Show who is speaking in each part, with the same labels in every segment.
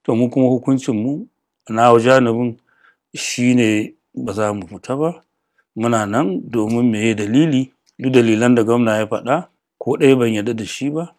Speaker 1: to mu kuma hukuncin mu na janibin shine ba za mu fita ba muna nan domin meye dalili duk dalilan da gwamna ya faɗa ko ɗaya ban yarda da shi ba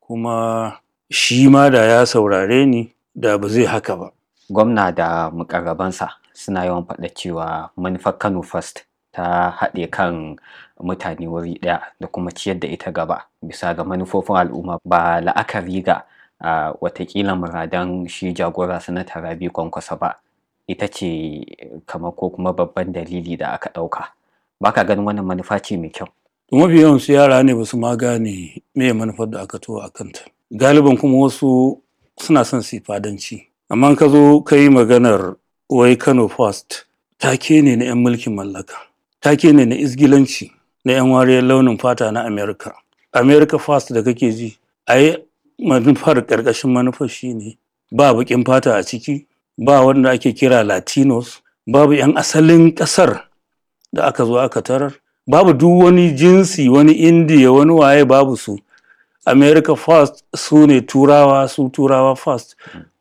Speaker 1: kuma shi ma da ya saurare ni da ba zai haka ba
Speaker 2: gwamna da mukarrabansa suna yawan faɗa cewa manufar kano first ta haɗe kan mutane wuri ɗaya da kuma ciyar da ita gaba bisa ga manufofin al'umma ba la'akari ga uh, watakila muradan shi jagora sanata rabi kwankwasa ba ita ce kamar ko kuma babban dalili da aka ɗauka baka ganin wannan manufa ce mai kyau
Speaker 1: mafi yawan su yara ne ba su ma gane me manufar da aka tuwa a kanta galiban kuma wasu suna son su fadanci amma ka zo ka yi maganar wai kano first take ne na 'yan mulkin mallaka take ne na isgilanci na 'yan wariyar launin fata na america america first da kake ji a yi manufar ƙarƙashin manufar shi ne ba baƙin fata a ciki ba wanda ake kira latinos babu 'yan asalin ƙasar da aka zo aka tarar babu duk wani jinsi wani indiya wani waye babu su america first su ne turawa su turawa first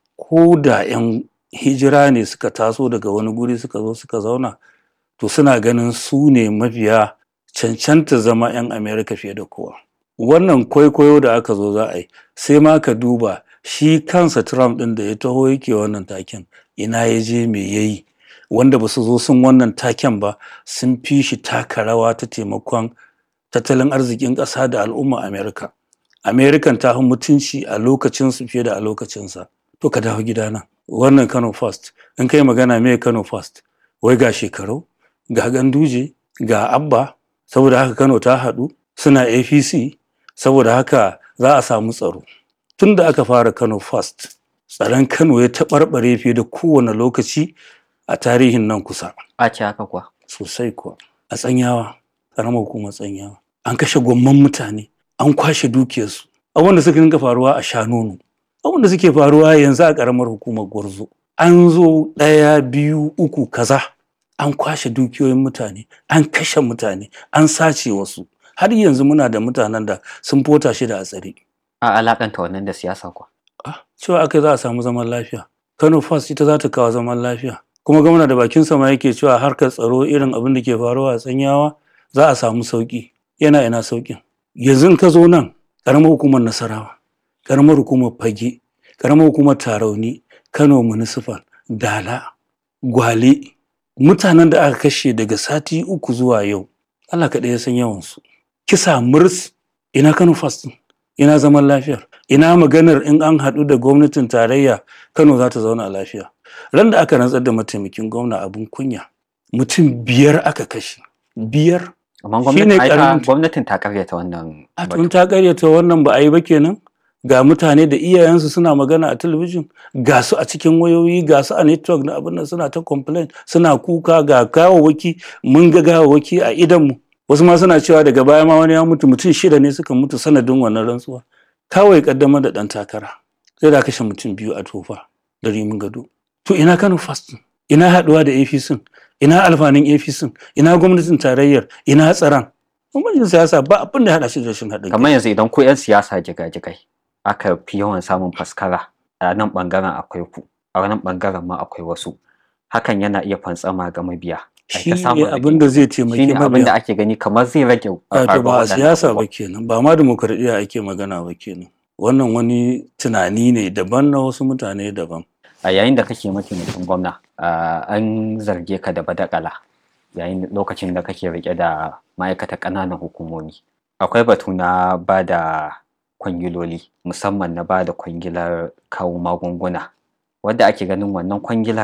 Speaker 1: ko da 'yan hijira ne suka taso daga wani guri suka zo suka zauna to suna ganin su ne mafiya cancanta zama 'yan america fiye da kowa wannan kwaikwayo da aka zo za a yi sai ma ka duba shi kansa trump ɗin da ya taho yake wannan taken ina ya je me ya yi wanda ba su zo sun wannan taken ba sun fi shi taka rawa ta taimakon tattalin arzikin ƙasa da al'umma america american ta fi mutunci a lokacinsu fiye da a lokacinsa to ka dawo gidana wannan kano first in kai magana me kano first wai ga shekaru ga ganduje ga abba saboda haka kano ta haɗu suna apc saboda haka za a samu tsaro tun da aka fara kano first tsaron kano ya taɓarɓare fiye da kowane lokaci a tarihin nan kusa
Speaker 2: a ce haka kuwa
Speaker 1: sosai kuwa a tsanyawa ƙaramar hukumar tsanyawa an kashe gwamman mutane an kwashe dukiyarsu abin da suka dinga faruwa a shanonu abin da suke faruwa yanzu a ƙaramar hukumar gwarzo an zo ɗaya biyu uku kaza an kwashe dukiyoyin mutane an kashe mutane an sace wasu har yanzu muna da mutanen da sun fota shi da a tsare
Speaker 2: a alakanta wannan da siyasa kuwa
Speaker 1: ah cewa aka za a samu zaman lafiya kano first ita za ta kawo zaman lafiya kuma gwamna da bakin sama yake cewa harkar tsaro irin abin da ke faruwa a tsanyawa za a samu sauki yana ina saukin yanzu ka zo nan ƙaramar hukumar nasarawa ƙaramar hukumar fage ƙaramar hukumar tarauni kano municipal dala gwale mutanen da aka kashe daga sati uku zuwa yau allah kaɗai ya san yawansu kisa murs ina kano first ina zaman lafiyar ina maganar in an haɗu da gwamnatin tarayya kano za ta zauna lafiya ran da aka rantsar da mataimakin gwamna abin kunya mutum biyar aka kashe biyar
Speaker 2: amma
Speaker 1: Shine
Speaker 2: gwamnatin ai ta-
Speaker 1: karamin-
Speaker 2: gwamnatin ta karyata wannan
Speaker 1: a
Speaker 2: batu.
Speaker 1: tun ta karyata wannan ba a yi ba kenan ga mutane da iyayensu suna magana a talabijin ga su a cikin wayoyi ga su a network na abin nan suna ta complain suna kuka ga gawawaki mun ga gawawaki a idanmu wasu ma suna cewa daga baya ma wani ya mutu mutum shida ne suka mutu sanadin wannan rantsuwa kawai kaddamar da dan takara sai da kashe mutum biyu a tofa da rimin gado to ina kano fast ina haduwa da apc ina alfanin apc ina gwamnatin tarayyar ina tsaron gwamnatin siyasa ba abin da ya haɗa shi da rashin haɗin kai
Speaker 2: kamar yanzu idan ku 'yan siyasa jigajigai aka fi yawan samun faskara a nan bangaren akwai ku a nan bangaren ma akwai wasu hakan yana iya fantsama ga mabiya Ai
Speaker 1: shi
Speaker 2: ta samun
Speaker 1: ne abin da zai taimaki
Speaker 2: shine abin da
Speaker 1: mabiya
Speaker 2: ake gani kamar zai rage
Speaker 1: a to
Speaker 2: faruwar
Speaker 1: ba a
Speaker 2: waɗannan
Speaker 1: siyasa ba
Speaker 2: abubuwan.
Speaker 1: kenan ba ma demokradiyya ake magana ba kenan wannan wani tunani ne daban na wasu mutane daban
Speaker 2: a yayin da kake mataimakin gwamna ah, an zarge ka da badakala yayin lokacin da kake rike da ma'aikata ƙananan hukumomi akwai batu na ba da kwangiloli musamman na ba da kwangilar kawo magunguna wadda ake ganin wannan kwangilar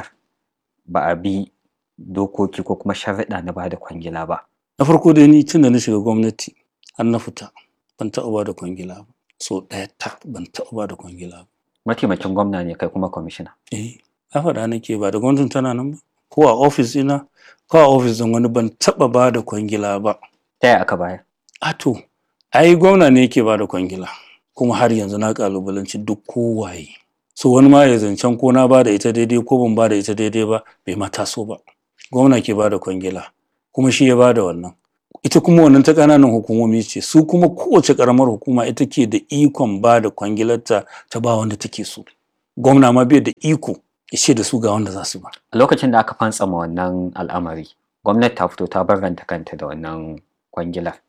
Speaker 2: ba a bi dokoki ko kuma sharaɗa na ba da kwangila ba
Speaker 1: na farko dai ni tun da na shiga gwamnati har na fita ban taɓa ba da kwangila ba so ɗaya ta ban taɓa ba da kwangila ba
Speaker 2: mataimakin gwamna ne kai kuma kwamishina
Speaker 1: eh na faɗa nake ba da gwamnatin tana nan ba ko a ofis ina ko a ofis ɗin wani ban taɓa ba da kwangila ba
Speaker 2: ta yaya aka bayar
Speaker 1: a to ai gwamna ne yake ba da kwangila kuma har yanzu na kalubalanci duk kowaye so wani ma ya zancen ko na ba da ita daidai ko ban ba da ita daidai ba bai ma taso ba gwamna ke ba da kwangila kuma shi ya ba da wannan ita kuma wannan ta ƙananan hukumomi ce su kuma kowace ƙaramar hukuma ita ke da ikon ba da kwangilarta ta ba wanda take so gwamna ma bai da iko ya ce da su ga wanda za su ba
Speaker 2: a lokacin da aka fantsama wannan al'amari gwamnati ta fito ta barranta kanta da wannan kwangilar